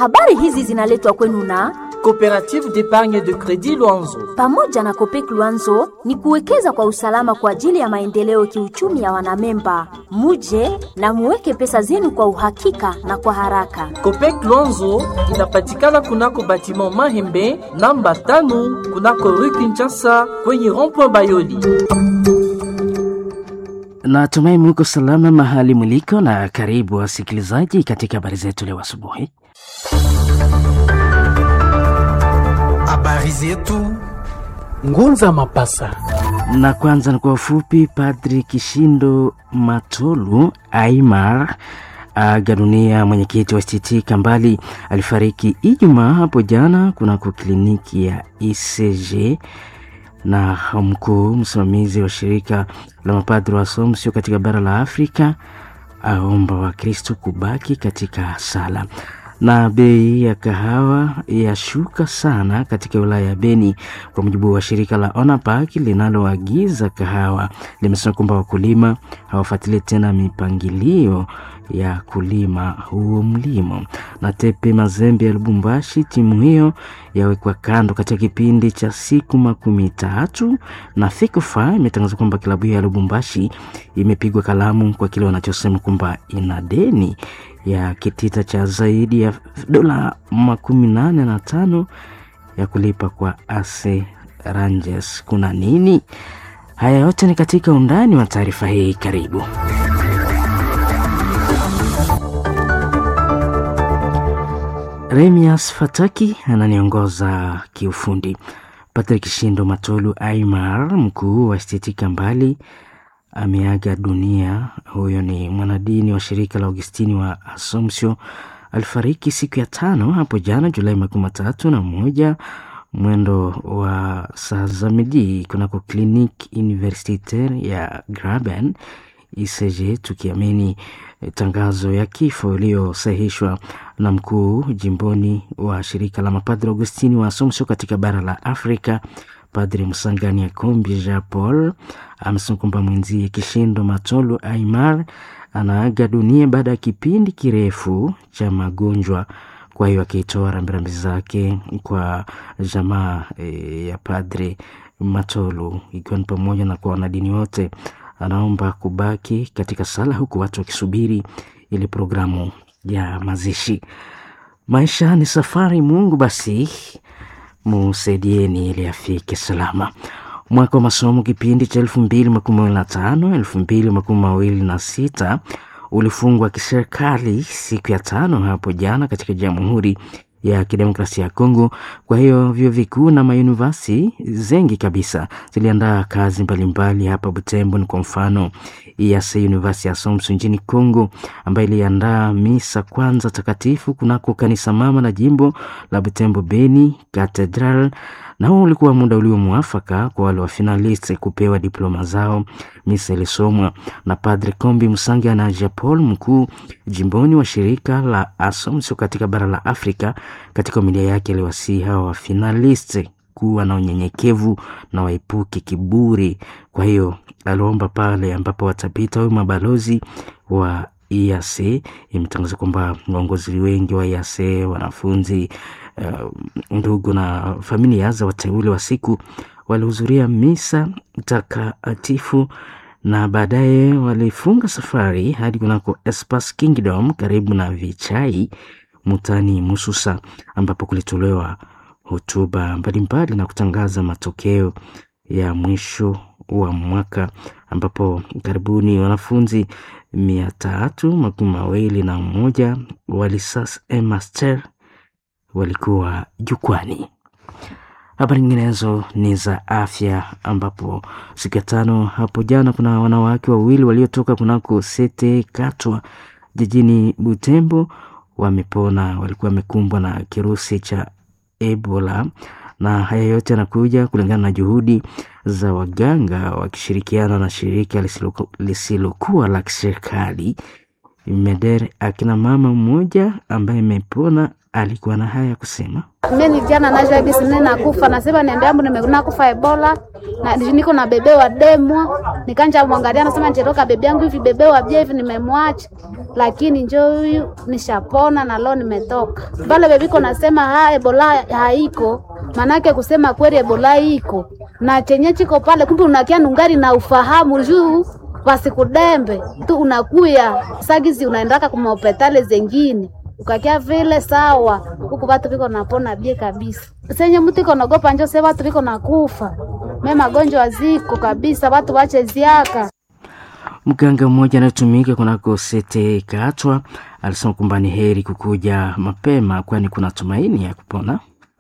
Habari hizi zinaletwa kwenu na Coopérative d'épargne de crédit Luanzo. pamoja na Kopek Luanzo ni kuwekeza kwa usalama kwa ajili ya maendeleo kiuchumi ya wanamemba. Muje na muweke pesa zenu kwa uhakika na kwa haraka. Copec Luanzo inapatikana kunako batiment Mahembe namba tano kunako rue Kinshasa kwenye rond-point Bayoli. Natumai muko salama mahali mliko, na karibu wasikilizaji katika habari zetu leo asubuhi. Habari zetu Ngunza Mapasa. Na kwanza ni kwa ufupi, Padri Kishindo Matolu Aimar aga dunia. Mwenyekiti wa STT Kambali alifariki Ijumaa hapo jana kunako kliniki ya ICG na mkuu msimamizi wa shirika la mapadri wa Assumption katika bara la Afrika aomba Wakristo kubaki katika sala. Na bei ya kahawa yashuka sana katika wilaya ya Beni, kwa mujibu wa shirika la ONAPAK linaloagiza kahawa. Limesema kwamba wakulima hawafuatilie tena mipangilio ya kulima huo mlimo. Na Tepe Mazembe ya Lubumbashi, timu hiyo yawekwa kando katika kipindi cha siku makumi tatu, na FECOFA imetangaza kwamba klabu hiyo ya Lubumbashi imepigwa kalamu kwa kile wanachosema kwamba ina deni ya kitita cha zaidi ya dola makumi nane na tano ya kulipa kwa AC Rangers. Kuna nini? Haya yote ni katika undani wa taarifa hii. Karibu. Remias Fataki ananiongoza kiufundi. Patrick Shindo Matolu Aimar, mkuu wa STT Kambali, ameaga dunia. Huyo ni mwanadini wa shirika la Augustini wa Assumption. Alifariki siku ya tano hapo jana Julai makumi matatu na moja mwendo wa saa za midi kunako Clinique Universitaire ya Graben ICG, tukiamini eh, tangazo ya kifo iliyosahihishwa na mkuu jimboni wa shirika la mapadri Augustini wa Assumption katika bara la Afrika Padri Msangani Akombi Jean Paul amesema kwamba mwenzie Kishindo Matolu Aimar anaaga dunia baada ya kipindi kirefu cha magonjwa. Kwa hiyo akitoa rambirambi zake kwa jamaa e, ya Padri Matolu, ikiwa ni pamoja na kwa wanadini wote, anaomba kubaki katika sala, huku watu wakisubiri ili programu ya mazishi. Maisha ni safari, Mungu basi musaidieni ili afike salama. Mwaka wa masomo kipindi cha elfu mbili makumi mawili na tano elfu mbili makumi mawili na sita ulifungwa kiserikali siku ya tano hapo jana katika Jamhuri ya Kidemokrasia ya Kongo. Kwa hiyo vyuo vikuu na mayunivasi zengi kabisa ziliandaa kazi mbalimbali hapa Butembo. Ni kwa mfano EAC University ya Assumption nchini Kongo, ambayo iliandaa misa kwanza takatifu kunako kanisa mama la jimbo la Butembo Beni Cathedral, na huo ulikuwa muda ulio mwafaka kwa wale wa finalist kupewa diploma zao. Misa ilisomwa na Padre Kombi Musangia na Jean Paul, mkuu jimboni wa shirika la Assumption katika bara la Afrika. Katika homilia yake aliwasihi hawa wa finalist kuwa na unyenyekevu na waepuke kiburi. Kwa hiyo aliomba pale ambapo watapita huyu mabalozi wa EAC. Imetangaza kwamba waongozi wengi wa EAC, wanafunzi, uh, ndugu na familia za wateule wa siku walihudhuria misa takatifu na baadaye walifunga safari hadi kunako Espas Kingdom karibu na Vichai Mutani Mususa, ambapo kulitolewa hotuba mbalimbali na kutangaza matokeo ya mwisho wa mwaka, ambapo karibuni wanafunzi mia tatu makumi mawili na moja walisas master walikuwa jukwani. Habari nyinginezo ni za afya, ambapo siku ya tano hapo jana kuna wanawake wawili waliotoka kunako Sete Katwa jijini Butembo wamepona, walikuwa wamekumbwa na kirusi cha Ebola, na haya yote yanakuja kulingana na juhudi za waganga wakishirikiana na shirika lisiloku- lisilokuwa la kiserikali Meder. Akina mama mmoja ambaye amepona alikuwa na haya kusema. Mimi jana najua hivi sini nakufa nasema niambia yangu nimekuna kufa Ebola na niko na bebe wa demwa nikanja mwangalia nasema nitatoka bebe yangu hivi bebe wa bia hivi nimemwacha lakini njoo huyu nishapona na leo nimetoka pale bebiko nasema ha Ebola haiko manake kusema kweli Ebola iko na chenye chiko pale kumbe unakia nungari na ufahamu juu wasikudembe tu unakuya sagizi unaendaka kuma hospitali zengine ukakia vile sawa huku watu viko napona bie kabisa senye mtu iko naogopa njo se watu viko nakufa me magonjwa ziko kabisa watu wache ziaka Mganga mmoja anayetumika kunako sete Katwa alisema kwamba ni heri kukuja mapema, kwani kuna tumaini ya kupona.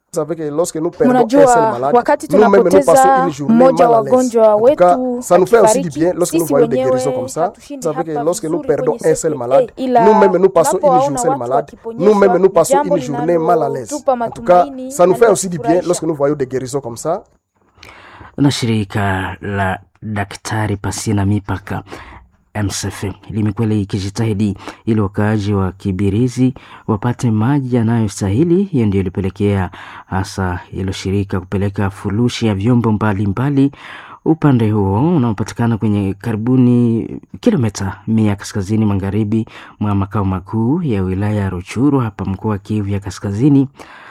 Mnajua, wakati tunapoteza mmoja wa wagonjwa wetu akifariki, sisi wenyewe hatushindi hapa vizuri kwenye sete, ila tunapowaona watu wakiponyeshwa, jambo linalotupa matumaini na linatufurahisha. Na shirika la Daktari Pasina Mipaka MSF limekuwa likijitahidi ili wakaaji wa Kibirizi wapate maji yanayostahili. Hiyo ndio ilipelekea hasa hilo shirika kupeleka furushi ya vyombo mbalimbali mbali. Upande huo unaopatikana kwenye karibuni kilomita mia kaskazini magharibi mwa makao makuu ya wilaya ya Ruchuru hapa mkoa wa Kivu ya Kaskazini.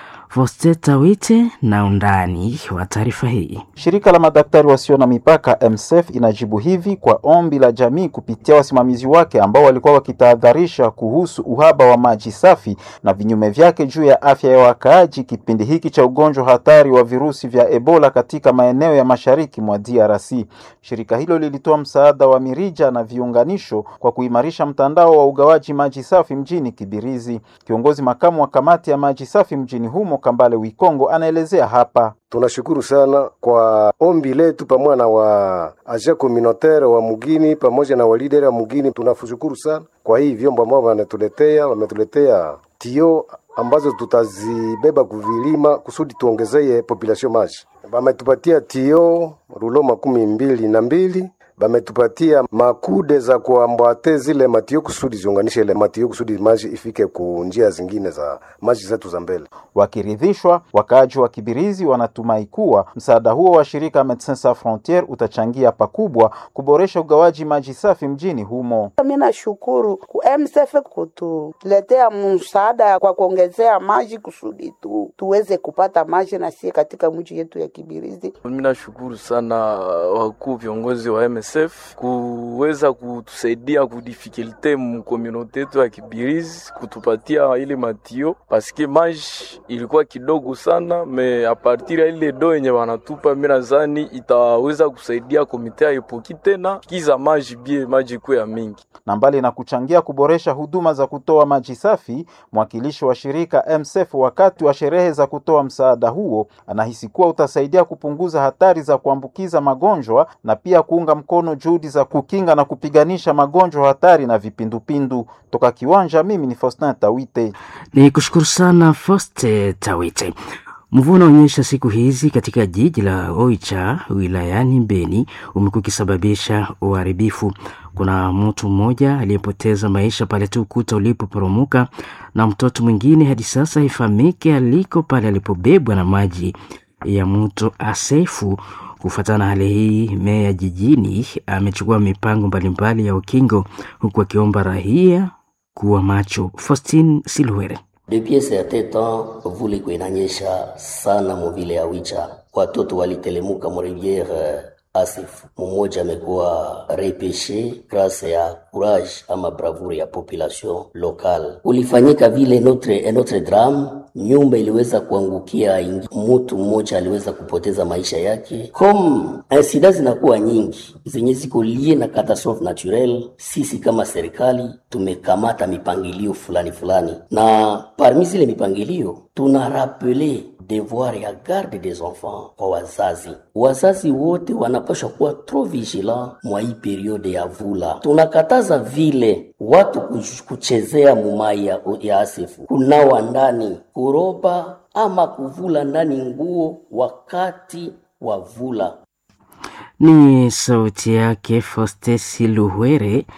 Fosteta Wite na undani wa taarifa hii. Shirika la madaktari wasio na mipaka MSF inajibu hivi kwa ombi la jamii kupitia wasimamizi wake ambao walikuwa wakitahadharisha kuhusu uhaba wa maji safi na vinyume vyake juu ya afya ya wakaaji kipindi hiki cha ugonjwa hatari wa virusi vya Ebola katika maeneo ya mashariki mwa DRC. Shirika hilo lilitoa msaada wa mirija na viunganisho kwa kuimarisha mtandao wa ugawaji maji safi mjini Kibirizi. Kiongozi makamu wa kamati ya maji safi mjini humo Kambale Wikongo anaelezea hapa. Tunashukuru sana kwa ombi letu pamoja na wa aja communautaire wa mugini pamoja na walideri wa mugini. Tunashukuru sana kwa hii vyombo ambao wanatuletea, wametuletea tio ambazo tutazibeba kuvilima kusudi tuongezee population maji. Wametupatia tio rulo makumi mbili na mbili bametupatia makude za kuambwate zile matio kusudi ziunganishe ile matio kusudi maji ifike ku njia zingine za maji zetu za mbele. Wakiridhishwa, wakaaji wa Kibirizi wanatumai kuwa msaada huo wa shirika Medecins Sans Frontieres utachangia pakubwa kuboresha ugawaji maji safi mjini humo. Mimi nashukuru ku MSF kutuletea msaada kwa kuongezea maji kusudi tu tuweze kupata maji na sie katika mji yetu ya Kibirizi. Mimi nashukuru sana wakuu viongozi wa MSF kuweza kutusaidia kudifikulte mkomunote yetu ya Kibirizi kutupatia ile matio paske maji ilikuwa kidogo sana me apartir ya ile do yenye wanatupa, mimi nadhani itaweza kusaidia komite ya epoki tena kiza maji bie maji kuwe ya mingi. Na mbali na kuchangia kuboresha huduma za kutoa maji safi, mwakilishi wa shirika MSF wakati wa sherehe za kutoa msaada huo anahisi kuwa utasaidia kupunguza hatari za kuambukiza magonjwa na pia kuunga mkono juhudi za kukinga na kupiganisha magonjwa hatari na vipindupindu. Toka kiwanja, mimi ni Faustin Tawite. Ni kushukuru sana Foste Tawite. Mvua unaonyesha siku hizi katika jiji la Oicha wilayani Beni umekuwa ukisababisha uharibifu. Kuna mtu mmoja aliyepoteza maisha pale tu ukuta ulipoporomoka na mtoto mwingine hadi sasa haifahamike aliko pale alipobebwa na maji ya mto Asefu. Kufuatana na hali hii, meya jijini amechukua mipango mbalimbali ya ukingo, huku akiomba raia kuwa macho. Faustin Silwere. Depuis certain temps vule iko inanyesha sana muvile ya Wicha, watoto walitelemuka muriviere Asif. Mmoja amekuwa repeshe grâce ya courage ama bravure ya population locale. Ulifanyika vile notre, notre drame, nyumba iliweza kuangukia, mtu mmoja aliweza kupoteza maisha yake. Comme insida zinakuwa nyingi zenye ziko lie na catastrophe naturelle, sisi kama serikali tumekamata mipangilio fulani fulani, na parmi zile mipangilio tuna rapele devoir ya garde des enfants kwa wazazi. Wazazi wote wanapaswa kuwa trop vigilant mwa hii periode ya vula. Tunakataza vile watu kuchezea mumai ya, ya asifu, kunawa ndani, kuroba ama kuvula ndani nguo wakati wa vula. Ni sauti yake Foste Siluhere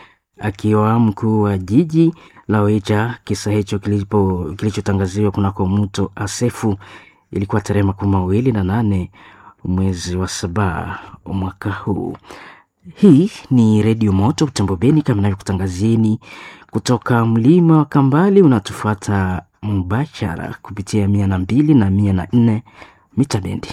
akiwa mkuu wa jiji la Oicha. Kisa hicho kilichotangaziwa kunako mto Asefu ilikuwa tarehe makumi mawili na nane mwezi wa saba mwaka huu. Hii ni Redio Moto Butembo Beni, kama navyokutangazieni kutoka mlima wa Kambali. Unatufuata mubashara kupitia mia na mbili na mia na nne mita bendi.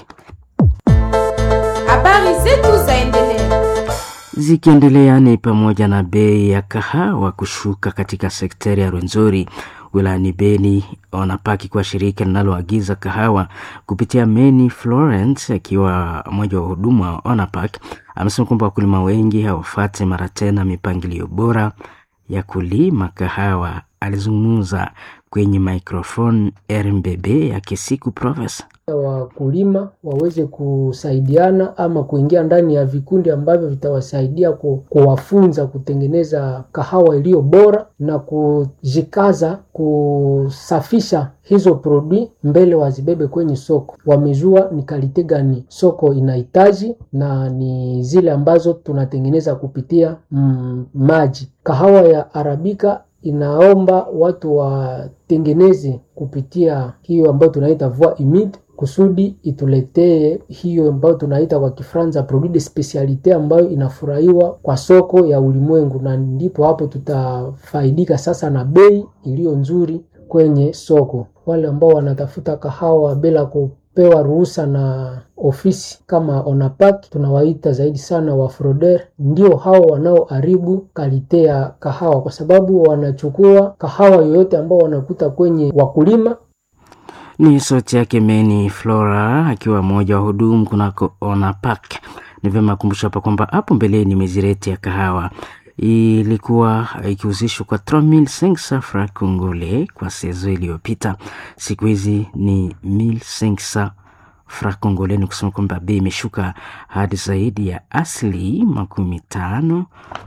Habari zetu zaendelea zikiendelea ni pamoja na bei ya kahawa kushuka katika sekteri ya Rwenzori wilayani Beni. Wanapaki kwa shirika linaloagiza kahawa kupitia Meni Florence, akiwa mmoja wa wahudumu wa Onapak, amesema kwamba wakulima wengi hawafate mara tena mipangilio bora ya kulima kahawa. Alizungumza kwenye microphone RMBB ya Kisiku Province wakulima waweze kusaidiana ama kuingia ndani ya vikundi ambavyo vitawasaidia kuwafunza kutengeneza kahawa iliyo bora na kujikaza kusafisha hizo produit mbele wazibebe kwenye soko. Wamejua ni kalite gani soko inahitaji na ni zile ambazo tunatengeneza kupitia mm, maji. Kahawa ya arabika inaomba watu watengeneze kupitia hiyo ambayo tunaita voie humide kusudi ituletee hiyo ambayo tunaita kwa Kifaransa produit de specialite ambayo inafurahiwa kwa soko ya ulimwengu, na ndipo hapo tutafaidika sasa na bei iliyo nzuri kwenye soko. Wale ambao wanatafuta kahawa bila kupewa ruhusa na ofisi kama Onapak, tunawaita zaidi sana wafroder, ndio hao wanaoharibu kalite ya kahawa, kwa sababu wanachukua kahawa yoyote ambao wanakuta kwenye wakulima ni sauti yake Meni Flora akiwa mmoja wa hudumu kunako Onapak. Ni vyema kumbusha hapa kwamba hapo mbeleni mezireti ya kahawa ilikuwa ikihusishwa kwa 3500 francs congolais kwa sezo iliyopita. Siku hizi ni 1500 francs congolais, ni kusema kwamba bei imeshuka hadi zaidi ya asili makumi tano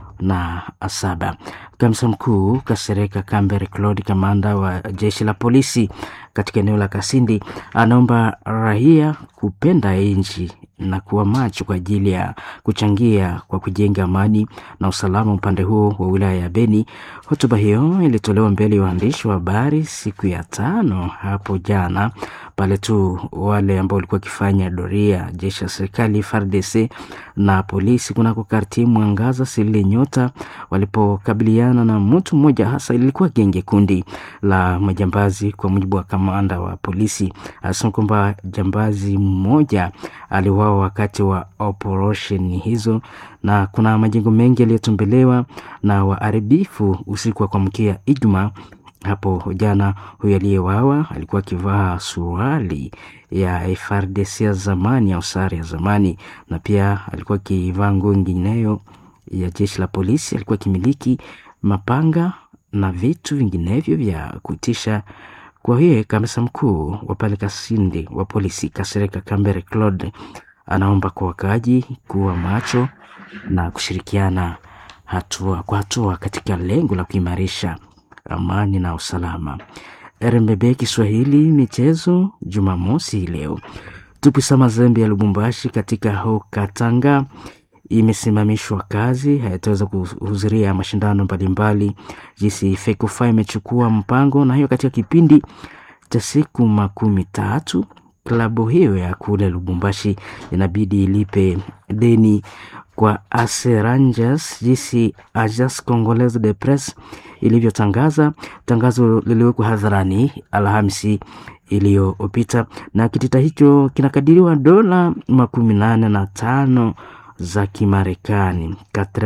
na saba. Kamisa mkuu Kasereka Kambere Claude, kamanda wa jeshi la polisi katika eneo la Kasindi, anaomba raia kupenda nchi na kuwa macho kwa ajili ya kuchangia kwa kujenga amani na usalama upande huo wa wilaya ya Beni. Hotuba hiyo ilitolewa mbele ya waandishi wa habari siku ya tano hapo jana, pale tu wale ambao walikuwa wakifanya doria jeshi la serikali FARDC na polisi kunako karti Mwangaza Silile Nyota walipokabiliana na mtu mmoja, hasa ilikuwa genge kundi la majambazi. Kwa mujibu wa kamanda wa polisi, anasema kwamba jambazi mmoja aliuawa wakati wa operation hizo, na kuna majengo mengi yaliyotombelewa na waharibifu usiku wa kuamkia Ijumaa hapo jana. Huyu aliyewawa alikuwa akivaa suruali ya FARDC ya zamani au sare ya zamani, na pia alikuwa akivaa nguo nyingineyo ya jeshi la polisi. Alikuwa akimiliki mapanga na vitu vinginevyo vya kutisha. Kwa hiyo kamisa mkuu wa pale Kasindi wa polisi Kasereka Kambere Claude anaomba kwa wakaaji kuwa macho na kushirikiana hatua kwa hatua katika lengo la kuimarisha amani na usalama. RMBB Kiswahili michezo, Jumamosi leo Tupisa Mazembe ya Lubumbashi katika ho Katanga imesimamishwa kazi, hayataweza kuhudhuria mashindano mbalimbali jinsi FECOFA imechukua mpango, na hiyo katika kipindi cha siku makumi tatu klabu hiyo ya kule Lubumbashi inabidi ilipe deni kwa Ase Rangers jinsi Agence Congolaise de Presse ilivyotangaza. Tangazo liliwekwa hadharani Alhamisi iliyopita, na kitita hicho kinakadiriwa dola makumi nane na tano za Kimarekani,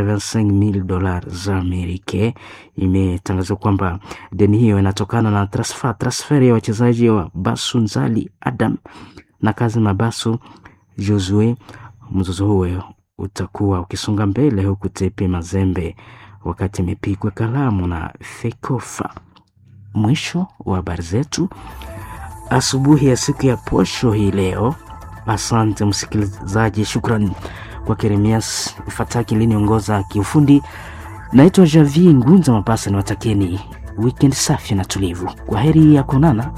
85000 dola za Amerika. Imetangazwa kwamba deni hiyo inatokana na transfer transfer ya wachezaji wa Basu Nzali Adam na kazi Mabasu Josue. Mzozo huo utakuwa ukisonga mbele huku Tepe Mazembe wakati imepigwa kalamu na Fekofa. Mwisho wa habari zetu asubuhi ya siku ya posho hii leo. Asante msikilizaji, shukrani kwa Keremias Fataki liniongoza kiufundi. Naitwa Javi Ngunza Mapasa, ni watakeni weekend safi na tulivu. Kwa heri ya kuonana.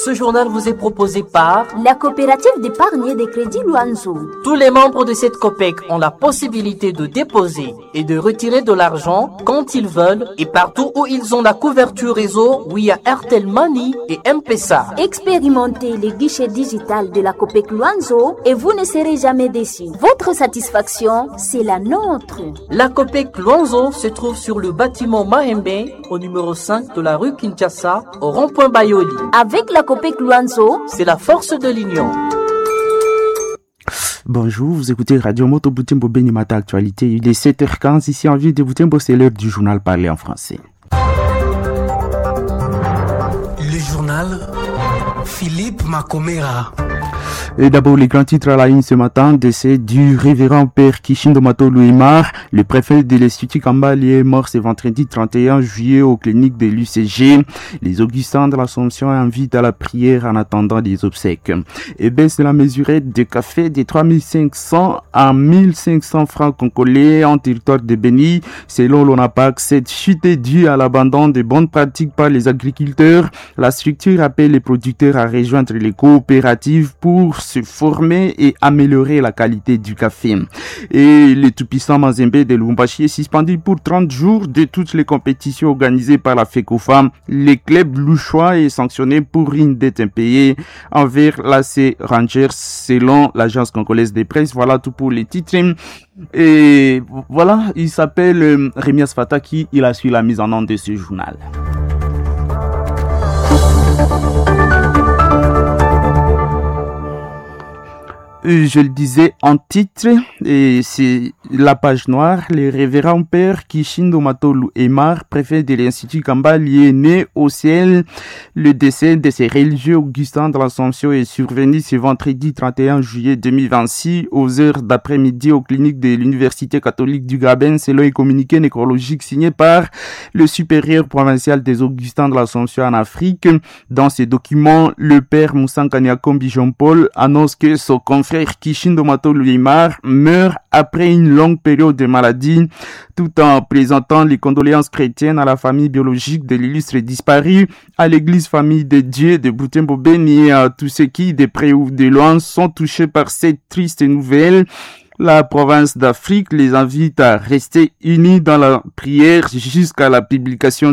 Ce journal vous est proposé par la coopérative d'épargne et de crédit Luanzo. Tous les membres de cette COPEC ont la possibilité de déposer et de retirer de l'argent quand ils veulent et partout où ils ont la couverture réseau via Airtel Money et M-Pesa. Expérimentez les guichets digital de la COPEC Luanzo et vous ne serez jamais déçus. Votre satisfaction, c'est la nôtre. La COPEC Luanzo se trouve sur le bâtiment Mahembe au numéro 5 de la rue Kinshasa au rond-point Bayoli. Avec la COPEC Luanzo, c'est la force de l'union. Bonjour, vous écoutez Radio Moto Boutembo Benimata Actualité. Il est 7h15 ici en ville de Boutembo, c'est l'heure du journal parlé en français. Le journal Philippe Macomera. Et d'abord, les grands titres à la une ce matin, décès du révérend père Kishindo Mato Louimar, le préfet de l'Institut Kambali est mort ce vendredi 31 juillet aux cliniques de l'UCG. Les Augustins de l'Assomption invitent à la prière en attendant des obsèques. Et baisse de la mesurette de café de 3500 à 1500 francs congolais en territoire de Béni. Selon l'ONAPAC, cette chute est due à l'abandon des bonnes pratiques par les agriculteurs. La structure appelle les producteurs à rejoindre les coopératives pour se former et améliorer la qualité du café. Et le tout-puissant Mazembe de Lumbashi est suspendu pour 30 jours de toutes les compétitions organisées par la FECOFAM. Le club louchois est sanctionné pour une dette impayée envers l'AC Rangers selon l'agence congolaise des presse. Voilà tout pour les titres. Et voilà, il s'appelle Rémias Fataki. Il a suivi la mise en œuvre de ce journal. je le disais en titre, et c'est la page noire, le révérend père Kishindo Matolu Emar, préfet de l'Institut Kambali, est né au ciel. Le décès de ces religieux Augustins de l'Assomption est survenu ce vendredi 31 juillet 2026 aux heures d'après-midi aux cliniques de l'Université catholique du Gabin, selon un communiqué nécrologique signé par le supérieur provincial des Augustins de l'Assomption en Afrique. Dans ces documents, le père Moussa Kanyakombi Jean-Paul annonce que son confrère Kishindo Mato Louimar meurt après une longue période de maladie, tout en présentant les condoléances chrétiennes à la famille biologique de l'illustre disparu, à l'église famille de Dieu de Boutembo Beni et à tous ceux qui, de près ou de loin, sont touchés par cette triste nouvelle. La province d'Afrique les invite à rester unis dans la prière jusqu'à la publication